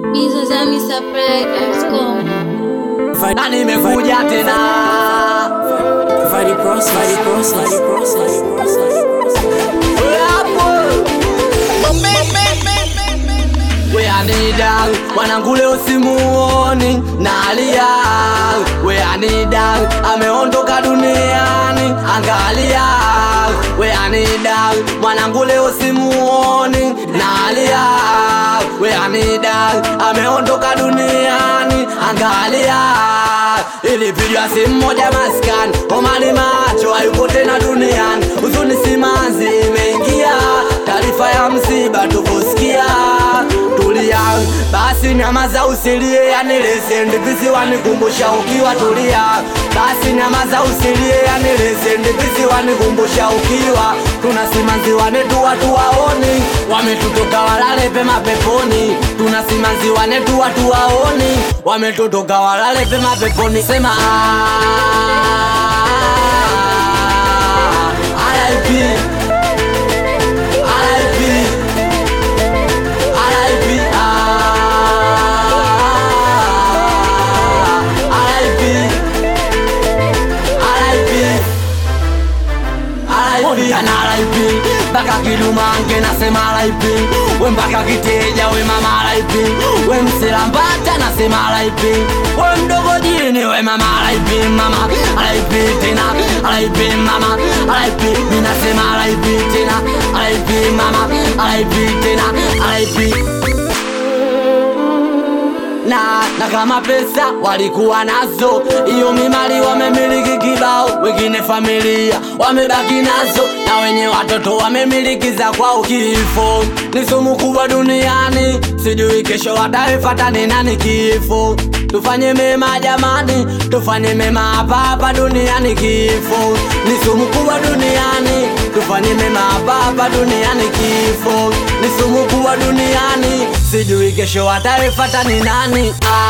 na nimekuja tena weanida mwanangu leo simuoni nalia weanida ameondoka duniani angalia weanida mwanangu leo simuoni nalia weanida ameondoka duniani angalia ilipigwa simu moja maskani omani macho hayupo tena duniani huzuni simanzi imeingia taarifa ya msiba tukusikia tulia basi nyamaza usilie yanilese ndivisi wanikumbusha ukiwa tulia basi nyamaza usilie yanilese ndivisi wanikumbusha ukiwa tuna simanzi wanetu watu waoni wametutoka walale pema peponi tuna simanzi wanetu watu waoni wametutoka walale pema peponi sema RIP RIP RIP RIP RIP na RIP mpaka kidumange nasema RIP we mpaka kiteja we mama RIP we msilambata nasema RIP we mdogo jini we mama RIP mama RIP tena RIP mama RIP mi nasema RIP tena RIP mama RIP tena RIP na na kama pesa walikuwa nazo, hiyo mimali wamemiliki kibao, wengine familia wamebaki nazo, na wenye watoto wamemiliki za kwao. Kifo ni sumu kubwa duniani, sijui kesho wataifata ni nani. Kifo tufanye mema jamani, tufanye mema hapa hapa duniani. Kifo ni sumu kubwa duniani, tufanye mema hapa hapa duniani. Kifo ni sumu kubwa duniani, sijui kesho wataifata ni nani.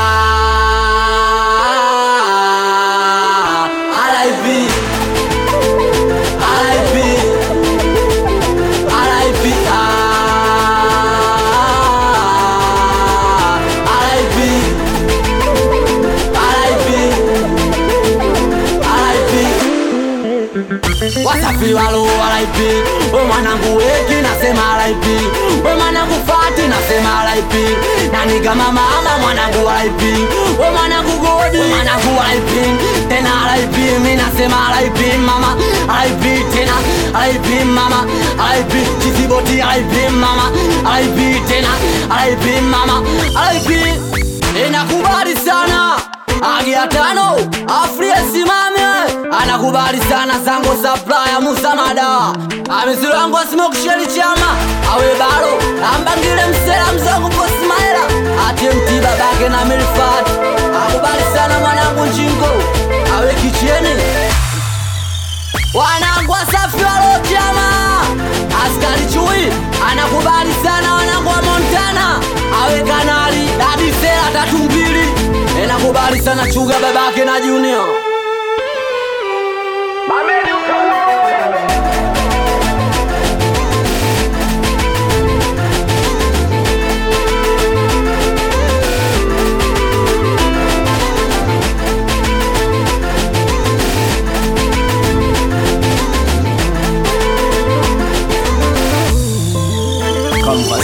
Ah, RIP, RIP, RIP, ah, RIP, RIP, RIP. Wasafi walo RIP, we mwanangu weki nasema RIP, we mwanangu fati nasema RIP, nani kama mama mwanangu RIP, we mwanangu godi we mwanangu RIP, tena RIP mi nasema RIP mama RIP tena RIP mama RIP Chiziboti RIP mama RIP tena RIP mama RIP inakubali sana Agia tano Afrie simame anakubali sana Sango Supplier Musa Mada amesilango smoke sheli chama awe baro ambangile msela mzangu kwa Smaila atie mti babake na Milfat akubali sana mwanangu Njingo awe kicheni wanangu wasafi walo chama askari chui anakubali sana wanangu wa Montana awe kanali dadisela tatu mbili enakubali sana chuga babake na Junior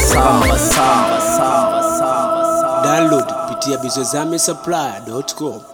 Download kupitia bizozame supply.com.